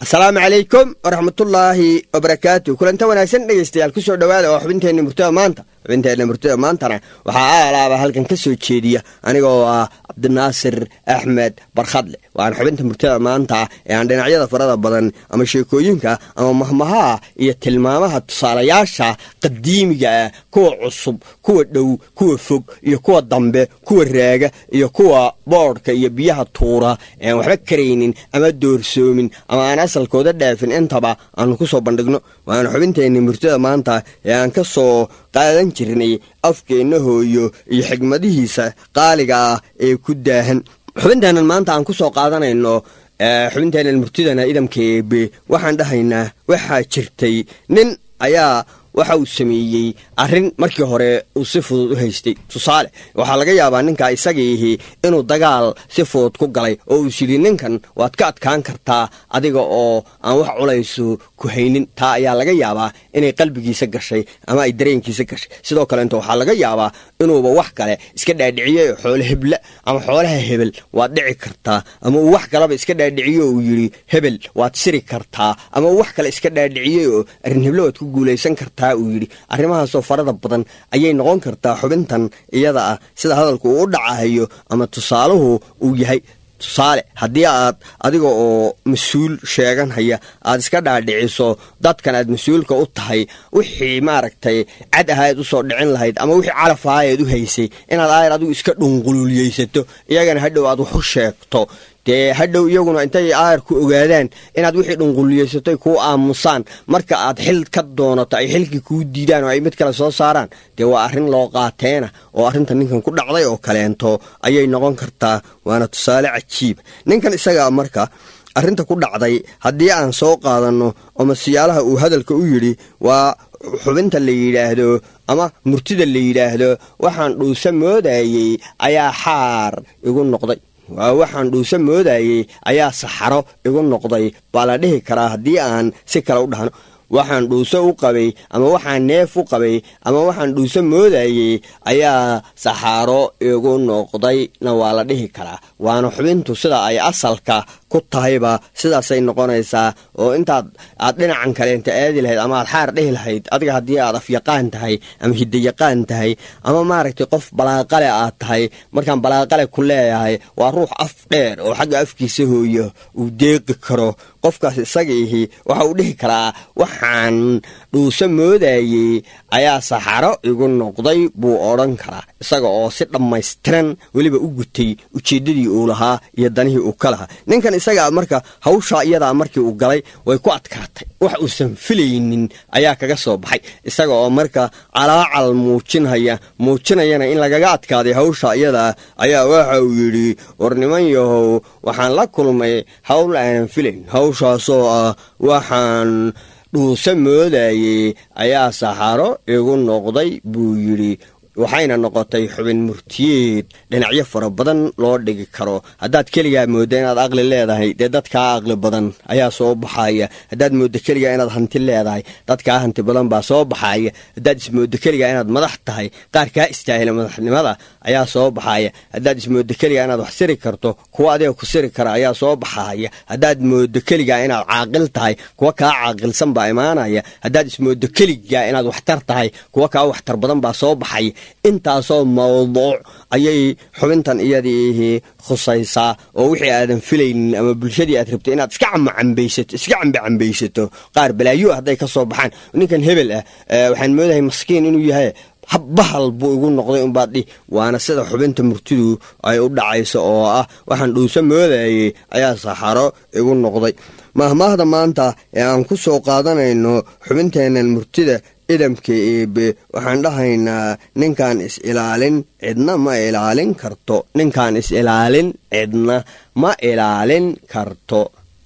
asalaamu calaykum waraxmatullaahi wabarakaatu kulanta wanaagsan dhegaystayaal ku soo dhowaada oo xubinteenna murtada maanta xubinteenna murtada maantana waxaa aalaaba halkan ka soo jeediya anigoo ah cabdinaasir axmed barkhadle waana xubinta murtada maanta ee aan dhinacyada farada badan ama sheekooyinka ama mahmahaa iyo tilmaamaha tusaalayaasha qadiimiga ah kuwa cusub kuwa dhow kuwa fog iyo kuwa dambe kuwa raaga iyo kuwa boodhka iyo biyaha tuura ean waxba karaynin ama doorsoomin ama aan asalkooda dhaafin intaba aanu ku soo bandhigno waana xubinteenni murtada maanta ee aan ka soo qaadan jirnay afkeenna hooyo iyo xigmadihiisa qaaliga ah ee ku daahan xubinteennan maanta aan ku soo qaadanayno xubinteennan murtidana idamka eebe waxaan dhahaynaa waxaa jirtay nin ayaa waxa uu sameeyey arrin markii hore uu si fudud u haystay tusaale waxaa laga yaabaa ninka isagiihi inuu dagaal si fudud ku galay oo uu sidhi ninkan waad ka adkaan kartaa adiga oo aan wax culaysu ku haynin taa ayaa laga yaabaa inay qalbigiisa gashay ama ay dareenkiisa gashay sidoo kaleeto waxaa laga yaabaa inuuba wax kale iska dhaadhiciyey xoole hebla ama xoolaha hebel waad dhici kartaa ama uu wax kaleba iska dhaadhiciye uu yidhi hebel waad siri kartaa ama uu wax kale iska dhaadhiciyey oo arrin heblo waad ku guulaysan kartaa uu yidhi arrimahaasoo farada badan ayay noqon kartaa xubintan iyada ah sida hadalku uu u dhacahayo ama tusaaluhu uu yahay tusaale haddii aad adiga oo mas-uul sheeganhaya aad iska dhaadhiciso dadkan aad mas-uulka u tahay wixii maaragtay cad ahayd usoo dhicin lahayd ama wixii calaf ahaayeed u haysay inaad aayar adigu iska dhunqululiyeysato iyagana hadhow aad wax u sheegto dee hadhow iyaguna intay aayar ku ogaadaan inaad wixii dhunquliyeysatay kuu aamusaan marka aad xil ka doonato ay xilkii kuu diidaan oo ay mid kale soo saaraan dee waa arrin loo qaateena oo arrinta ninkan ku dhacday oo kaleento ayay noqon kartaa waana tusaale cajiiba ninkan isagaa marka arrinta ku dhacday haddii aan soo qaadanno oo masiyaalaha uu hadalka u yidhi waa xubinta la yidhaahdo ama murtida la yidhaahdo waxaan dhuusa moodayey ayaa xaar igu noqday waa waxaan dhuusa moodayey ayaa saxaro igu noqday baa la dhihi karaa haddii aan si kale u dhahno waxaan dhuuso u qabay ama waxaan neef u qabay ama waxaan dhuuso moodayey ayaa saxaaro igu noqdayna waa la dhihi karaa waana xubintu sida ay asalka ku tahayba sidaasay noqonaysaa oo intaad aad dhinacan kaleenta aadi lahayd ama aad xaar dhihi lahayd adiga haddii aad afyaqaan tahay ama hidayaqaan tahay ama maaragtay qof balaaqale aad tahay markaan balaaqale ku leeyahay waa ruux af dheer oo xagga afkiisa hooyo uu deeqi karo qofkaas isaga ihi waxa uu dhihi karaa waxaan dhuuso moodayey ayaa saxaro igu noqday buu odhan karaa isaga oo si dhammaystiran weliba u gutay ujeeddadii uu lahaa iyo danihii uu ka lahaa ninkan isagaa marka hawshaa iyadaa markii uu galay way ku adkaatay wax uusan filaynin ayaa kaga soo baxay isaga oo marka calaacal muujinhaya muujinayana in lagaga adkaaday hawsha iyadaa ayaa waxa uu yidhi war niman yahow waxaan la kulmay hawl aanan filayn hawshaasoo ah waxaan dhuuso moodayey ayaa saxaro igu noqday buu yidhi waxayna noqotay xubin murtiyeed dhinacyo fara badan loo dhigi karo haddaad keligaa moodda inaad aqli leedahay dee dadkaa aqli badan ayaa soo baxaya haddaad mooddo keligaa inaad hanti leedahay dadkaa hanti badan baa soo baxaya haddaad ismooddo keligaa inaad madax tahay qaar kaa istaahila madaxnimada ayaa soo baxaya haddaad ismooddo keligaa inaad wax siri karto kuwa adiga ku siri kara ayaa soo baxaya haddaad mooddo keligaa inaad caaqil tahay kuwa kaa caaqilsan baa imaanaya haddaad ismooddo keligaa inaad waxtar tahay kuwa kaa waxtar badan baa soo baxaya intaasoo mawduuc ayay xubintan iyadiihi khusaysaa oo wixii aadan filaynin ama bulshadii aad rabtay inaad iska camacambaysato iska cambacambaysato qaar balaayo hadday ka soo baxaan ninkan hebel ah waxaan moodahay maskiin inuu yahay bahal buu igu noqday unbaad dhi waana sida xubinta murtidu ay u dhacayso oo ah waxaan dhuuso moodayey ayaa saxaro igu noqday mahmaahda maanta ee aan ku soo qaadanayno xubinteennan murtida idamka eebe waxaan dhahaynaa ninkaan is-ilaalin cidna ma ilaalin karto ninkaan is-ilaalin cidna ma ilaalin karto